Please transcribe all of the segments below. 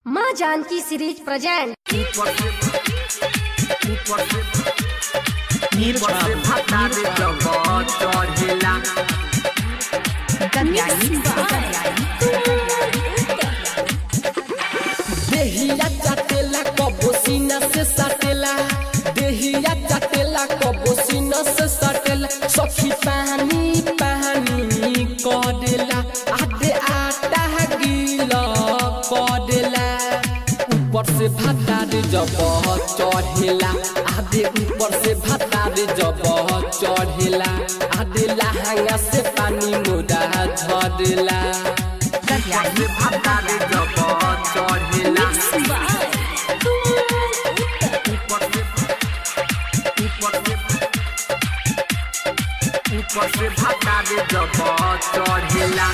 माँ Janaki series present देहिया चाटेला कबो सीना से साटेला देहिया चाटेला कबो सीना से साटेला सखी पानी पानी करेला आधे आटा गीला करेला ऊपर से भातार जब चढ़ेला आधे ऊपर से भातार जब चढ़ेला आधे लहंगा से पानी मोरा झरेला ऊपर से भाता दे जब चढ़ेला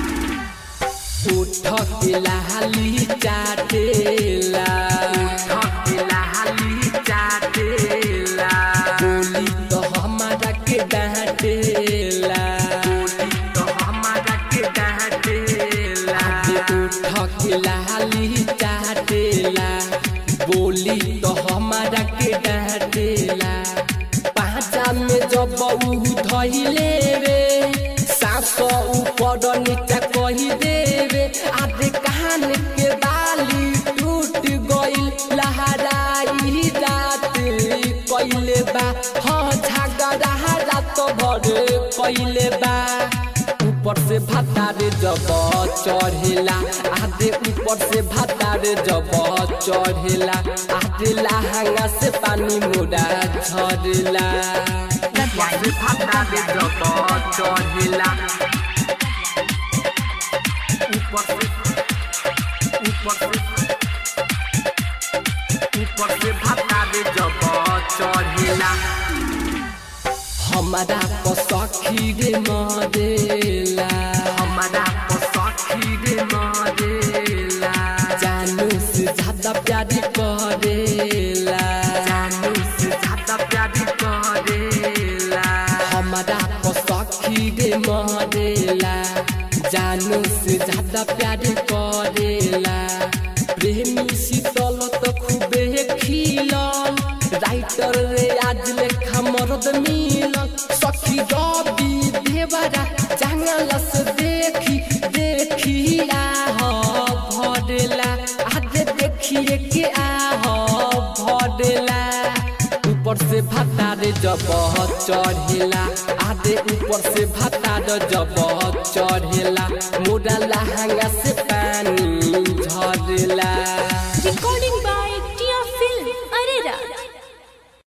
उठ के लाली चाटेला ठकेला हाली चाटेला बोली तो हमारा के डांटेला बोली तो हमारा के डांटेला उठ के लाली चाटेला बोली तो हमारा के डांटेला पाँचा में जब ऊ धइले रे सास ऊपर नीचा कही देवे आधे कान के बाली टूट गइल लहराई रात कइले बा हाँ झगड़ा रात भर कइले बा ऊपर से भातार जब चढ़ेला आधे ऊपर से भातार जब चढ़ेला आधे लहंगा से पानी मोरा झरेला ऊपर से भाता दे जब चढ़ेला ऊपर से ऊपर से ऊपर से भाता दे जब चढ़ेला हमारा पसखी रे मरेला हमारा पसखी रे मरेला जानू से ज्यादा प्यार करेला जानू से ज्यादा प्यार करेला हमारा पसखी रे मरेला जानू से ज्यादा प्यार करेला प्रेमी शीतल तो खूबे खिलल राइटर रे आज लेखा मरद मिलल सखी रवि देवरा जंगल से देखी देखी आह भरेला आज देखिए के आह भरेला ऊपर से भातार जब चढ़ेला आधे ऊपर से भातार जब चढ़ेला मोरा लहंगा से पानी झरेला